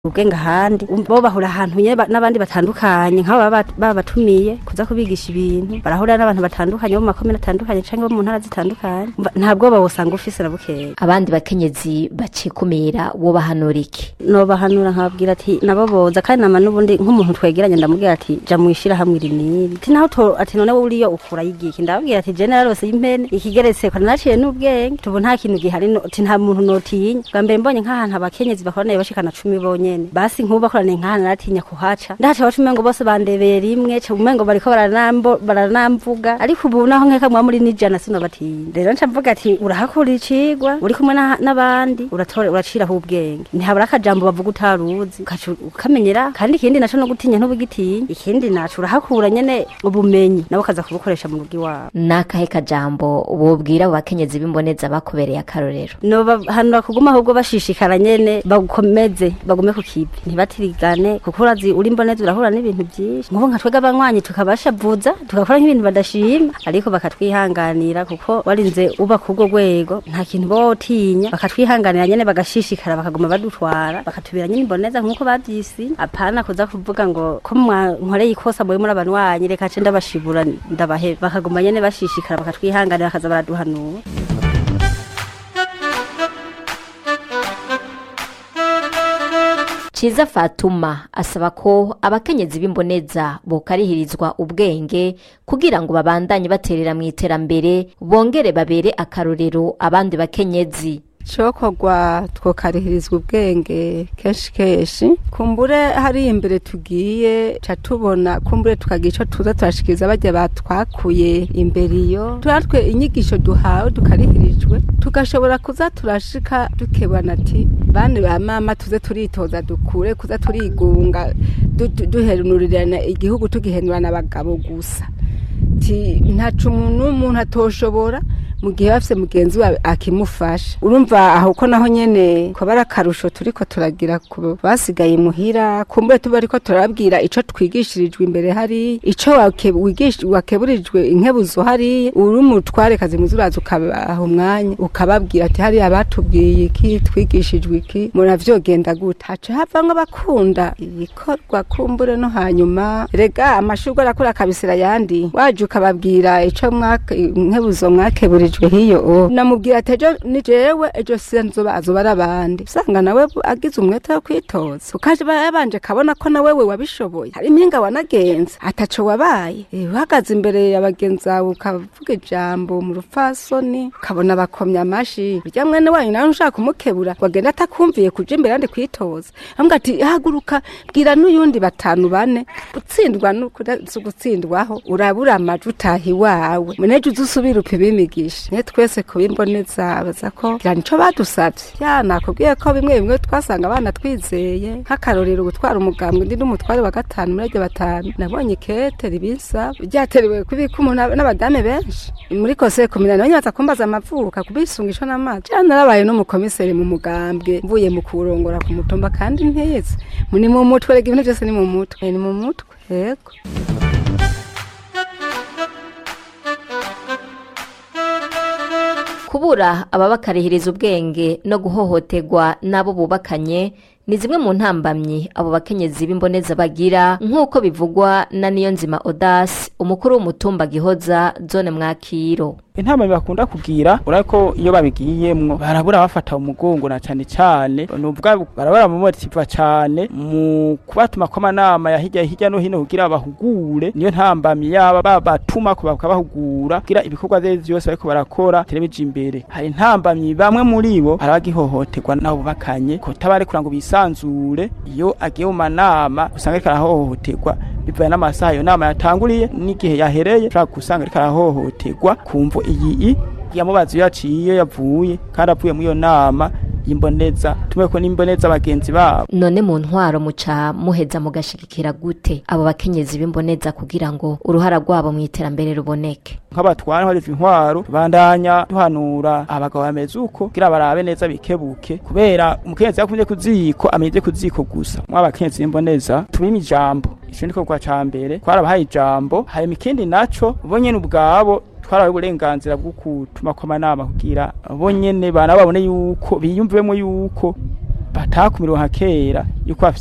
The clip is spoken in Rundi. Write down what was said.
ubwenge ahandi bo bahura ahantu nyene ba- n'abandi batandukanye nk'abo baba bat- babatumiye kuza kubigisha ibintu barahura n'abantu batandukanye bo mu makomine atandukanye canke bo mu ntara zitandukanye Mba- nta bwoba wosanga ufise na bukeya abandi bakenyezi bacikumira wo bahanura iki nobahanura nkababwira ati nabo boza kandi nama n'ubundi nk'umuntu twegeranye ndamubwira ati ja mwishira hamwe iri n'iri ati naho to ati none wowe uriyo ukura y'igiki ndababwira ati je nararose y'impene ikigeretse ko naciye n'ubwenge tubu nta kintu gihari no- ati nta muntu notinya bwa mbere mbonye nk'ahantu abakenyezi bakoraniye bashikana cumi bonyene basi nk'ubu bakoraniye nk'ahantu naratinya kuhaca ndahaca baca umengo bose bandebeye rimwe ca umengo bariko baranambo- baranamvuga ariko ubu naho nkeka mwa muri n'ijana sinobatinya rero nca mvuga ati urahakura icigwa uri kumwe na- n'abandi uratore uraciraho ubwenge ntihabura akajambo bavuga utaruzi ukaca ukamenyera kandi ikindi naco no gutinya ntubugitinya ikindi naco urahakura nyene ubumenyi nabo ukaza kubukoresha mu rugo iwabo n'akahe kajambo wobwira abo bakenyezi b'imboneza bakubereye akarorero nobahanura kuguma ahubwo bashishikara nyene bagukomeze bagume ku kivi ntibatirigane kuko urazi uri mboneza urahura n'ibintu vyinshi nk'ubu nka twebwe abanywanyi tukabashavuza tugakora nk'ibintu badashima ariko bakatwihanganira kuko warinze uba kurwo rwego nta kintu boba wotinya bakatwihanganira nyene bagashishikara bakaguma badutwara bakatubera nyene imboneza nk'uko bavyisi apana kuza kuvuga ngo ko mwankoreye ikosa muri muri abanywanyi reka ce ndabashibura ndabaheba bakaguma nyene bashishikara bakatwihanganira bakaza baraduhanura Ciza Fatuma asaba ko abakenyezi b'imboneza bokarihirizwa ubwenge kugira ngo babandanye baterera mu iterambere bongere babere akarorero abandi bakenyezi cokorwa twokarihirizwa ubwenge kenshi kenshi kumbure hari imbere tugiye ca tubona kumbure tukagira ico tuza turashikiriza barya batwakuye imbere iyo turatwe inyigisho duhawe dukarihirijwe tugashobora kuza turashika dukebana ati bane ba mama tuze turitoza dukure kuza turigunga du- du- duhenurirana igihugu tugihenurana abagabo gusa ti ntacu umuntu umuntu atoshobora mu gihe bafise mugenzi wawe akimufasha urumva aho ko naho nyene ko bari akarusho turiko turagira ku basigaye muhira kumbure tuba ariko turabwira ico twigishirijwe imbere hari ico wake- wigish- wakeburijwe inkebuzo hari uri umutware kazi muzi uraza ukabaha umwanya ukababwira ati hari abatubwiye iki twigishijwe iki muravyogenda gute haca havamwo abakunda ibikorwa kumbure no hanyuma rega amashurwe arakura akabisira ayandi waje ukababwira ico mwake- inkebuzo mwakeburijwe hiyo o namubwira ati ejo ni jewe ejo sinzoba azoba ari abandi usanga nawe agize umwete wo kwitoza ukaje ba- yabanje kabona ko nawe we wabishoboye hari impinga wanagenza ataco wabaye Eh, uhagaze imbere ya bagenzi bawe ukavuga ijambo mu rupfasoni ukabona bakomya amashi burya mwene wanyu nawe ushaka kumukebura wagenda atakumviye kuja imbere yandi kwitoza avuga ati haguruka bwira n'uyundi batanu bane gutsindwa n'ukuri si ugutsindwaho urabura amajwi utaha iwawe munejo uze usubire upima imigisha niyo twese kubimboneza baza ko gira nico badusavye ya nakubwiye ko bimwe bimwe twasanga abana twizeye nk'akarorero gutwara umugambwe ndi n'umutware wa gatanu muri aryo batanu nabonye kete ribisa ryaterewe kubika umuntu n'abadame benshi muri kose kominani banye baza kumbaza amavuka kubisungisha n'amazi ja narabaye n'umukomiseri mu mugambwe mvuye mu kurongora ku mutumba kandi ntize ni mu mutwe rega ibintu byose ni mu mutwe ni mu mutwe yego kubura ababakarihiriza ubwenge no guhohoterwa n'abo bubakanye ni zimwe mu ntambamyi abo bakenyezi b'imboneza bagira nk'uko bivugwa na Niyonzima Odas umukuru w'umutumba Gihoza zone Mwakiro intama bakunda kugira urako iyo babigiyemwo barabura bafata umugongo na cane cane nuvuga barabura mu motiva cane mu kubatuma ko amanama ya hirya hirya no hino kugira bahugure niyo ntambamyi yaba babatuma ko bakabahugura kugira ibikorwa vyose byose bariko barakora telebeje imbere hari intambamyi bamwe muri bo arabagihohoterwa nabo bakanye ko tabarekura ngo bisanzure iyo agiye mu manama usanga ariko arahohoterwa bivaye n'amasaha iyo nama yatanguriye n'igihe yahereye ushobora gusanga ariko arahohoterwa kumvo iyi yamubaza iyo yaciye yavuye kandi avuye muri iyo nama y'imboneza tumwe ko n'imboneza bagenzi babo none mu ntwaro muca muheza mugashigikira gute abo bakenyezi b'imboneza kugira ngo uruhara rwabo mu iterambere ruboneke nk'abatwara nk'abariva intwaro bandanya duhanura abagabo bameze uko kugira barabe neza bikebuke kubera umukenyezi yakunze ku ziko amenye ku ziko gusa mw'abakenyezi b'imboneza tubime ijambo ico niko kwa ca mbere twarabahaye ijambo hanyuma ikindi naco bo nyene ubwabo twarabaye uburenganzira bwo gutuma ko amanama kugira bo nyene bana babone yuko biyumvemo yuko batakumiriwe nka kera yuko bafise